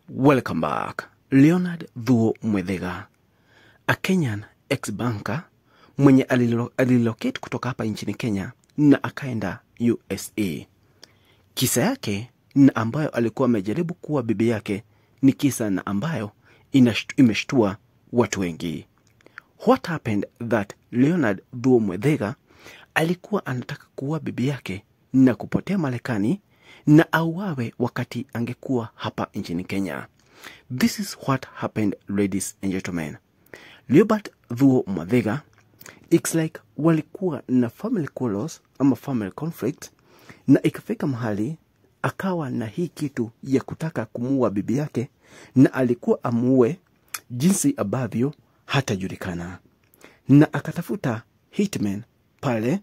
Welcome back. Leonard Thuo Mwethega, a Kenyan ex-banker mwenye alilo- alilocate kutoka hapa nchini Kenya na akaenda USA. Kisa yake na ambayo alikuwa amejaribu kuwa bibi yake ni kisa na ambayo inasht- imeshtua watu wengi. What happened that Leonard Thuo Mwethega alikuwa anataka kuua bibi yake na kupotea Marekani na auawe wakati angekuwa hapa nchini Kenya. This is what happened, ladies and gentlemen. Leobert Thuo Mwethega, it's like walikuwa na family quarrels ama family conflict, na ikafika mahali akawa na hii kitu ya kutaka kumuua bibi yake, na alikuwa amuue jinsi ambavyo hatajulikana, na akatafuta hitman pale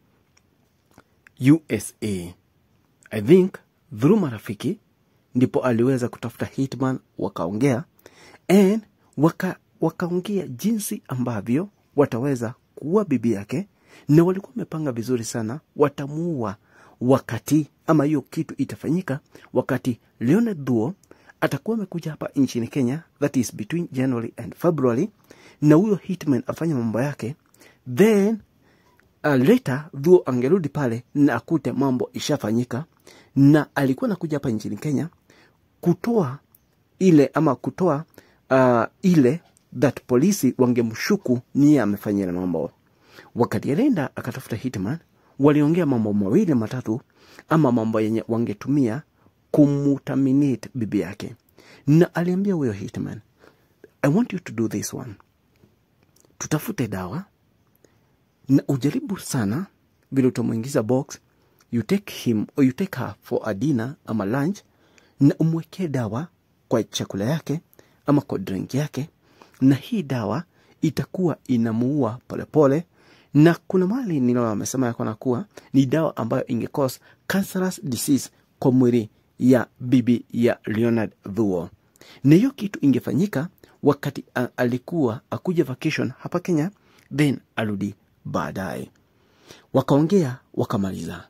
USA. I think through marafiki ndipo aliweza kutafuta hitman, wakaongea and waka, wakaongea jinsi ambavyo wataweza kuua bibi yake, na walikuwa wamepanga vizuri sana, watamuua wakati ama hiyo kitu itafanyika wakati Leonard Thuo atakuwa amekuja hapa nchini Kenya, that is between January and February, na huyo hitman afanye mambo yake then uh, later Thuo angerudi pale na akute mambo ishafanyika, na alikuwa nakuja hapa nchini Kenya kutoa ile ama kutoa uh, ile that polisi wangemshuku niye amefanyia mambo. Wakati alienda akatafuta hitman, waliongea mambo mawili matatu, ama mambo yenye wangetumia kumutaminate bibi yake, na aliambia huyo hitman, I want you to do this one, tutafute dawa na ujaribu sana vile utamwingiza box you take him or you take her for a dinner ama lunch na umwekee dawa kwa chakula yake ama kwa drink yake na hii dawa itakuwa inamuua polepole na kuna mali nilo amesema yako na kuwa ni dawa ambayo ingecause cancerous disease kwa mwili ya bibi ya Leonard Thuo na hiyo kitu ingefanyika wakati a, alikuwa akuja vacation hapa Kenya then arudi baadaye wakaongea wakamaliza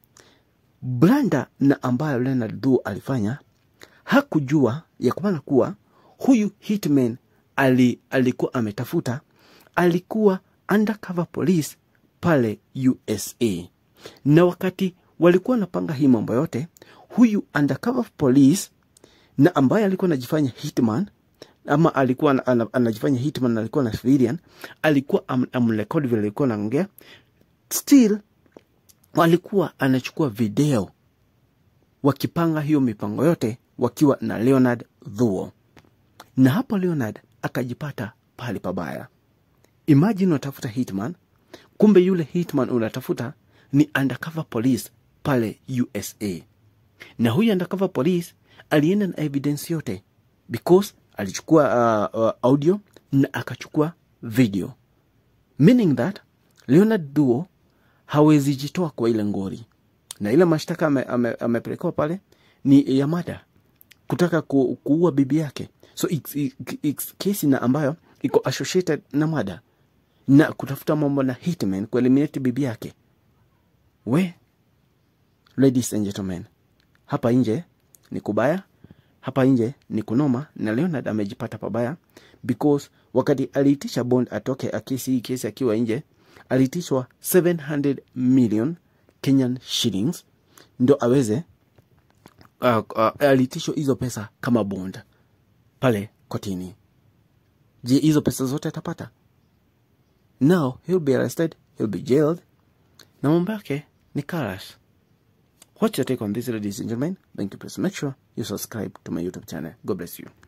blanda na ambayo Leonard Thuo alifanya hakujua ya kumana kuwa huyu hitman ali, alikuwa ametafuta alikuwa undercover police pale USA na wakati walikuwa wanapanga hii mambo yote huyu undercover police na ambaye alikuwa anajifanya hitman ama alikuwa ana- ana- anajifanya hitman na alikuwa na civilian alikuwa am- amrekodi vile alikuwa anaongea still walikuwa anachukua video wakipanga hiyo mipango yote wakiwa na Leonard Thuo, na hapo Leonard akajipata pahali pabaya. Imagine unatafuta hitman, kumbe yule hitman unatafuta ni undercover police pale USA, na huyu undercover police alienda na evidence yote because alichukua uh, uh, audio na akachukua video meaning that Leonard Thuo hawezi jitoa kwa ile ngori, na ile mashtaka amepelekewa ame, ame amepelekewa pale ni ya mada, kutaka ku, kuua bibi yake, so it's, it's, it's kesi na ambayo iko associated na mada na kutafuta mambo na hitman kueliminate bibi yake. We ladies and gentlemen, hapa nje ni kubaya, hapa nje ni kunoma, na Leonard amejipata pabaya because wakati aliitisha bond atoke akisi hii kesi akiwa nje, aliitishwa 700 million Kenyan shillings ndo aweze uh, uh, aliitishwa hizo pesa kama bond pale kotini. Je, hizo pesa zote atapata? Now he'll be arrested, he'll be jailed na mambo yake ni karash. What's your take on this, ladies and gentlemen? Thank you. Please make sure you subscribe to my YouTube channel. God bless you.